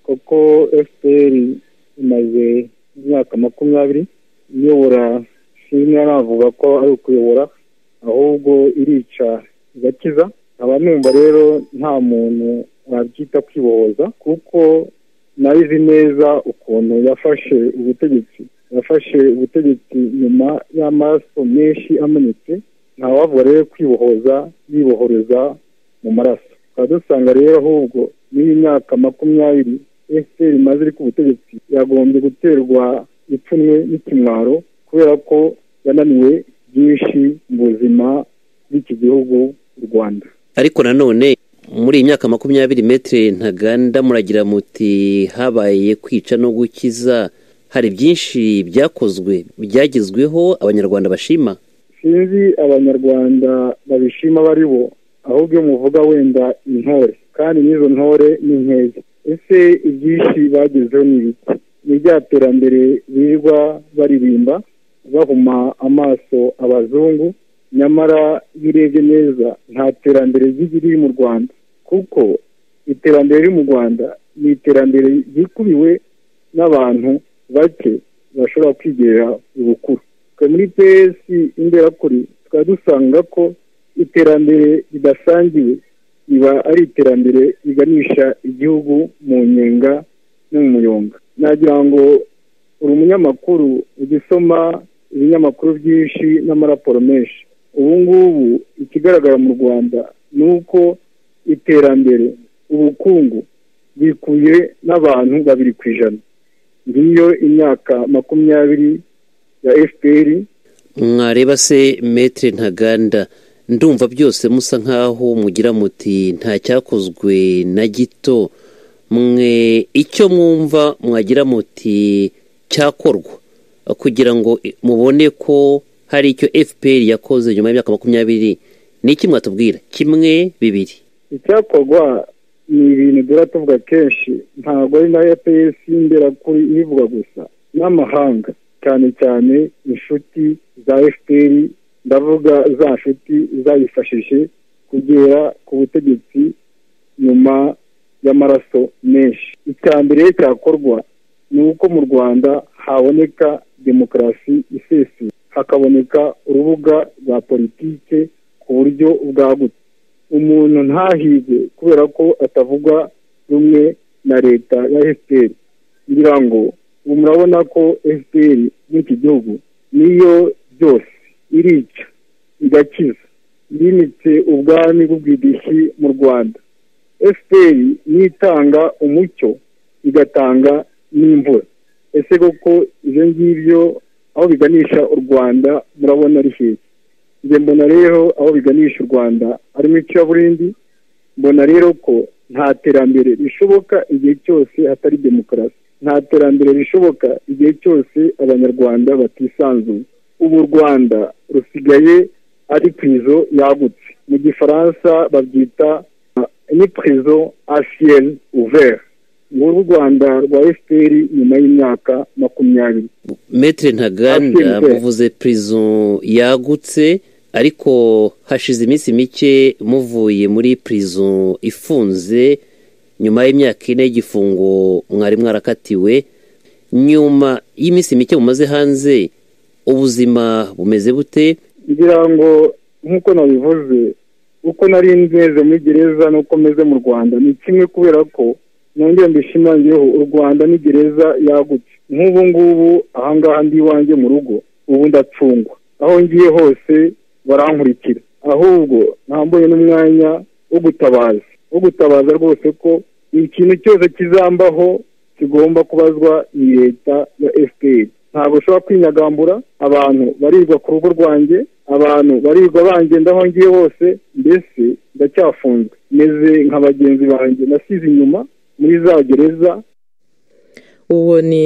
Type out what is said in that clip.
kuko fpr imaze imyaka makumyabiri iyobora singa navuga ko ari ukuyobora ahubwo irica igakiza nkaba numva rero nta muntu wabyita kwibohoza kuko nayo izi neza ukuntu yafashe ubutegetsi yafashe ubutegetsi nyuma y'amaraso menshi amanitse ntawavuga rero kwibohoza yibohoreza mu maraso tukaba dusanga rero ahubwo n'iyi myaka makumyabiri efuperi imaze iri ku butegetsi yagombye guterwa ipfunwe n'ikimwaro kubera ko yananiwe byinshi mu buzima bw'iki gihugu u rwanda ariko nanone muri iyi myaka makumyabiri metero ntaganda muragira muti habaye kwica no gukiza hari byinshi byakozwe byagezweho abanyarwanda bashima sinzi abanyarwanda babishima baribo ahubwo iyo muvuga wenda intore kandi n'izo ntore ni nkeya ese ibyinshi bagezeho ni ibiki ni rya terambere birirwa baririmba bahuma amaso abazungu nyamara iyo urebye neza nta terambere riri mu rwanda kuko iterambere riri mu rwanda ni iterambere ryikubiwe n'abantu bake bashobora kwigerera ubukuru muri pesi imberakuri tukaba dusanga ko iterambere ridasangiwe riba ari iterambere riganisha igihugu mu nyenga no mu muyonga nagira ngo uri umunyamakuru ujya usoma ibinyamakuru byinshi n'amaraporo menshi ubu ngubu ikigaragara mu rwanda ni uko iterambere ubukungu bikuye n'abantu babiri ku ijana ngiyo imyaka makumyabiri ya fpr mwareba se metere ntaganda ndumva byose musa nk'aho mugira muti nta cyakozwe na gito mwe icyo mwumva mwagira muti cyakorwa kugira ngo mubone ko hari icyo fpr yakoze nyuma y'imyaka makumyabiri ni iki mwatubwira kimwe bibiri icyakorwa ni ibintu duhora tuvuga kenshi ntabwo ari na fpr imbera kuri ibivuga gusa n'amahanga cyane cyane inshuti za fpr ndavuga za nshuti zayifashije kugera ku butegetsi nyuma y'amaraso menshi icya mbere cyakorwa ni uko mu rwanda haboneka demokarasi isesuye hakaboneka urubuga rwa politike ku buryo bwagutse umuntu ntahige kubera ko atavuga rumwe na leta ya efuperi kugira ngo ubu murabona ko efuperi n'iki gihugu niyo byose irica igakiza yimitse ubwami bw'ubwidishi mu rwanda efuperi niyo itanga umucyo igatanga n'imvura ese koko ibyo ngibyo aho biganisha u rwanda murabona ari heza njye mbona rero aho biganisha u rwanda harimo icuraburindi mbona rero ko nta terambere rishoboka igihe cyose hatari demokarasi nta terambere rishoboka igihe cyose abanyarwanda batisanzuye ubu u rwanda rusigaye ari purizo yagutse mu gifaransa babyita ni purizo asiyeni uveri nguru rwanda rwa fpr nyuma y'imyaka makumyabiri metere ntaganda muvuze prison yagutse ariko hashize iminsi mike muvuye muri prison ifunze nyuma y'imyaka ine y'igifungo mwari mwarakatiwe nyuma y'iminsi mike mumaze hanze ubuzima bumeze bute ngira ngo nk'uko nabivuze uko nari nzeze muri gereza n'uko meze mu rwanda ni kimwe kubera ko nongera mbishimangiyeho u rwanda ni gereza yagutse nk'ubu ngubu ahangaha ndi iwanjye mu rugo ubu ndacungwa aho ngiye hose barankurikira ahubwo ntambuye n'umwanya wo gutabaza wo gutabaza rwose ko ikintu cyose kizambaho kigomba kubazwa ni leta ya fpr ntabwo ushobora kwinyagambura abantu barirwa ku rugo rwanjye abantu barirwa bangenda aho ngiye hose mbese ndacyafunzwe meze nka bagenzi banjye nasize inyuma muri za gereza uwo ni